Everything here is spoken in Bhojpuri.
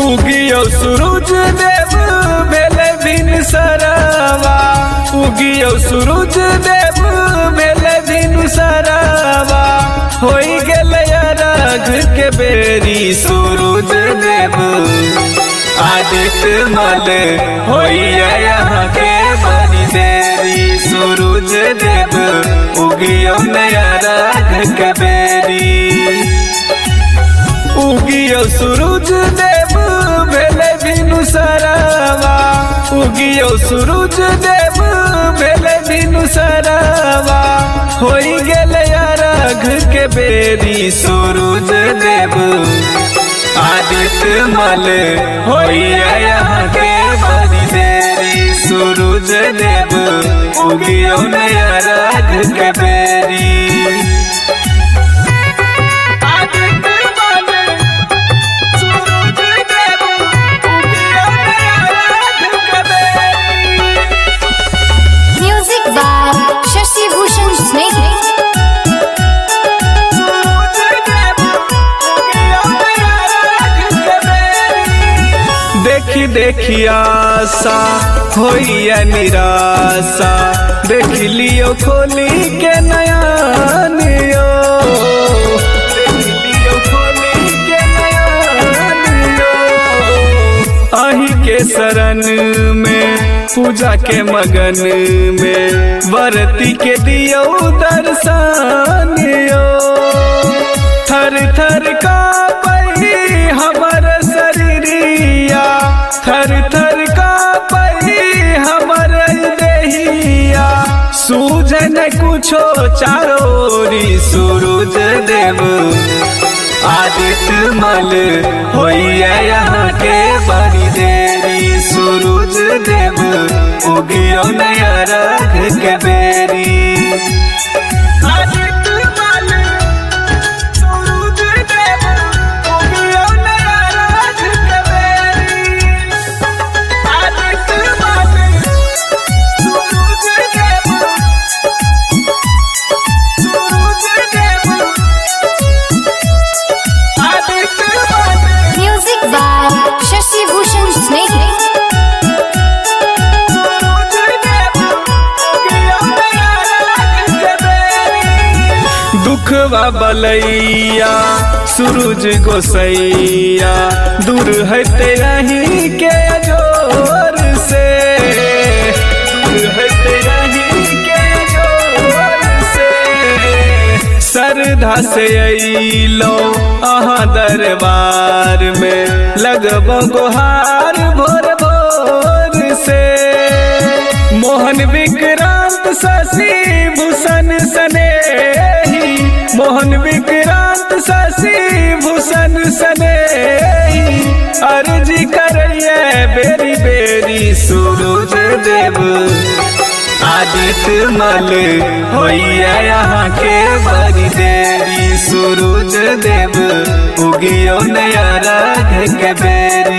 उगियो सूरज देव भेले दिन सरवा उगियो सूरज देव भेले दिन सरवा होई गेले अरघ के बेरी सूरज देव आदित्य मल होइया यहाँ के बड़ी देरी सूरज देव उगियो नया राघ के बेरी उगियो सूरज देव भेले बिनु सरवा उगियो सूरज देव भेले बिनु सरवा होई गेले अरघ के बेरी सूरज देव आदित्य मल होइया यहाँ के बड़ी देरी सूरज देव उगियो नया राघ के बेरी Music by Shashi Bhushan Snake. देखी देखी आशा होइया निराशा देख लियो खोली के नया नियो देख लियो खोली के नया नियो अही के शरण में पूजा के मगन में वरती के दियो दर्शनियो थर थर का पई हमर शरीरिया थर थर का पई हमर देहिया सूझन कुछो चारोरी सूरज देव आदित्य मल होइया यहाँ के बड़ी देरी सूरज देव उगियो नया राघ के बेरी आदित्य मल सूरज देव उगियो नया राघ के बेरी आदित्य मल सूरज देव सूरज देव Music by Shashi Bhushan Snake. दुखवा बलैया सूरज गोसैया दूर हटे रही के अजोर से दूर हटे रही के अजोर से श्रद्धा से अइलो अहाँ दरबार में लगबो गोहार भोर भोर से मोहन विक्रांत शशि भूषण सनेही मोहन विक्रांत शशि भूषण सनेही अर्जी करिए बेरी बेरी सूरज देव आदित्य मल होइया यहाँ के बड़ी देरी सूरज देव उगियो नया राघ के बेरी